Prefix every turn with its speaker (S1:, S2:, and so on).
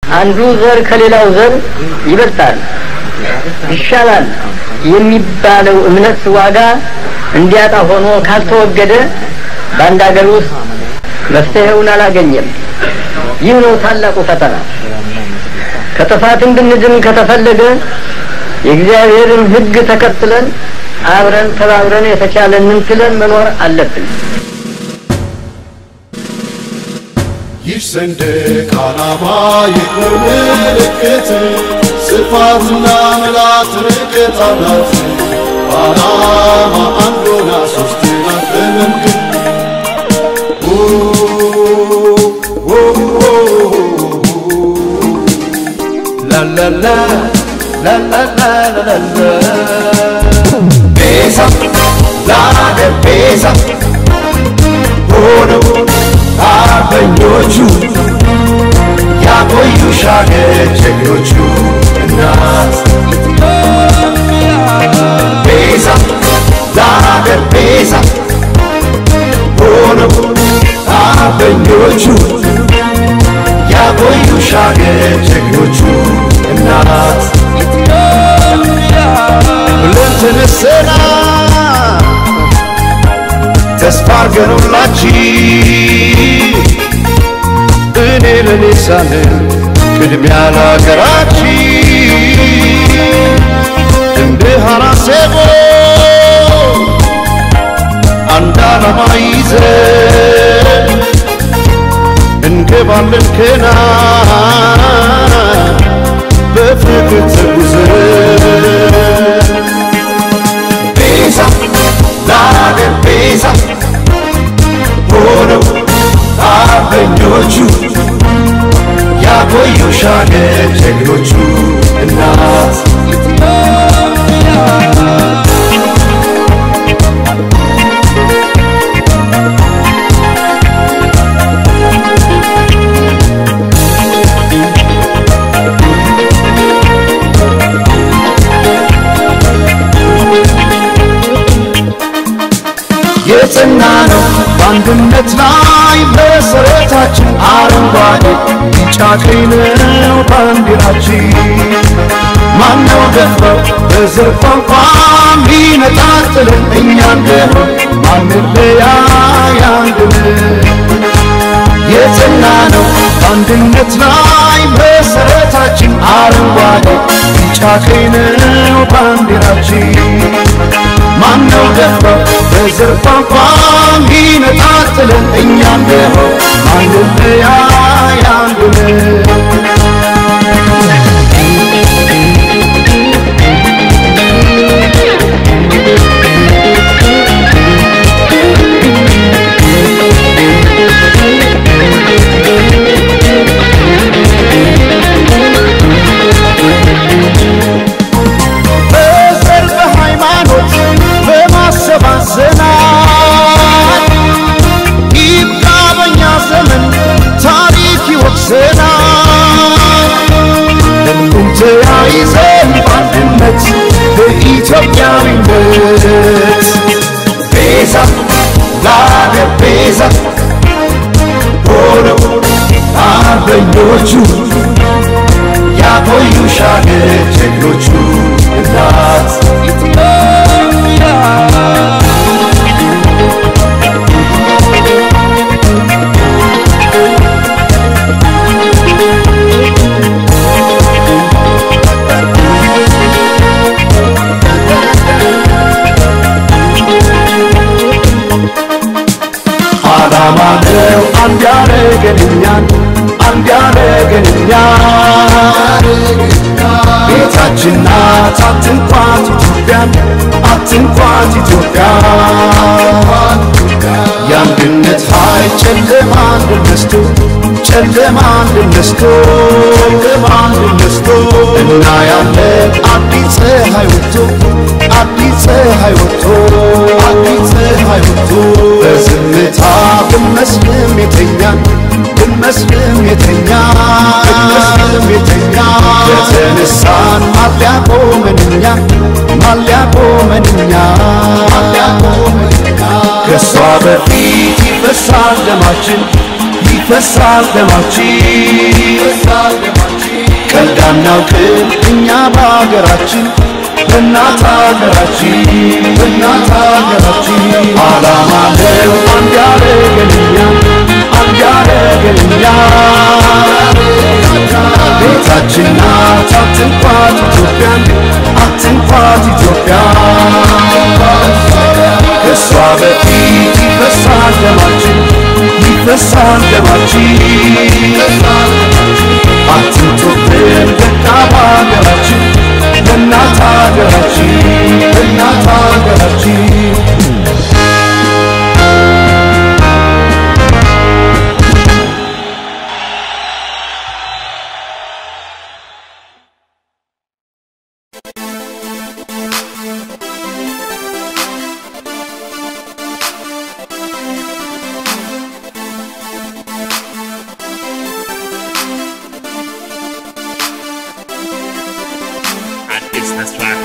S1: አንዱ ዘር ከሌላው ዘር ይበልጣል፣ ይሻላል የሚባለው እምነት ዋጋ እንዲያጣ ሆኖ ካልተወገደ በአንድ ሀገር ውስጥ መፍትሄውን አላገኘም። ይህ ነው ታላቁ ፈተና። ከጥፋት እንድንድን ከተፈለገ የእግዚአብሔርን ሕግ ተከትለን አብረን ተባብረን የተቻለንን ችለን መኖር አለብን።
S2: ይህ ሰንደቅ ዓላማ የክብር ምልክት ስፋትና ምላት ርቀት አላት። በዓላማ አንድ ሆና ሦስት ናት በመንገድ ላላላ ላላላላላ ቤዛ ለአገር ቤዛ ሆነው አርበኞቹ ያቆዩሽ አገር ጀግኖቹ እናት ቤዛ ለአገር ቤዛ ሆነው አርበኞቹ ያቆዩሽ አገር ጀግኖቹ እናት ብለን ተነሰና ተስፋ አርገኑላችሁ እኔ ለኔ ሳልን ቅድሚያ ለሀገራችን እንደ ሐራሴቦ አንድ ዓላማ ይዘን እንገባለን ከና በፍቅር ተጉዘን ቤዛ ለአገር ቤዛ ሆነው አርበኞቹ ያቆዩሽ አገር ጀግኖቹ እናት የጸና ነው በአንድነት ላይ መሰረታችን አረንጓዴ ቢጫ ቀይ ነው ባንዲራችን ማነው ደፍረው በዘር ቋንቋ ሚነጣጥልን እኛ እንደሆን ማንለያይ አንድነት የጸና ነው በአንድነት ላይ መሰረታችን አረንጓዴ ቢጫ ቀይ ነው ባንዲራችን ማነው ደፍረው በዘር ቋንቋ ሚነጣጥልን እኛ እንደሆን ማንለያይ አንድነት በዘር በሃይማኖት በማሰባሰናል ይብቃ በኛ ዘመን ታሪክ ይወቅሰናል። እንቁም ተያይዘን በአንድነት በኢትዮጵያዊነት ቤዛ ለአገር ቤዛ ሆነው አርበኞቹ ያቆዩሽ አገር ጀግኖቹ እናት ዓላማ ነው አንድ ያረገን እኛን አንድ ያረገን እኛን ቤታችን ናት አትንኳት ኢትዮጵያን አትንኳት ኢትዮጵያን የአንድነት ኃይል ጨለማን ድል ነስቶ ጨለማን ድል ነስቶ ጨለማን ድል ነስቶ እናያለን አዲስ ፀሐይ ወጥቶ አዲስ ፀሐይ ወጥቶ አዲስ ፀሐይ ወጥቶ በዝምታ ብንመስልም የተኛን ብንመስልም የተኛን ብንመስልም የተኛን የተነሳን ማሊያ ቆመን እኛ ማሊያ ቆመን እኛ ማሊያ ቆመን እኛ ከእሷ በፊት ይፈሳል ደማችን ይፈሳል ደማችን ይፈሳል ደማችን ቀልድ አናውቅም እኛ በሀገራችን በእናት ሀገራችን በእናት ሀገራችን ዓላማ ነው አንድ ያረገንኛ አንድ ያረገንኛ ቤታችን ናት አትንኳት ኢትዮጵያን አትንኳት ኢትዮጵያ ከእሷ በፊት ይፈሳል ደማችን ይፈሳል ደማችን አትንቶብን በቃ በሀገራችን በእናት ሀገራችን በእናት ሀገራችን
S3: አዲስ ተስፋ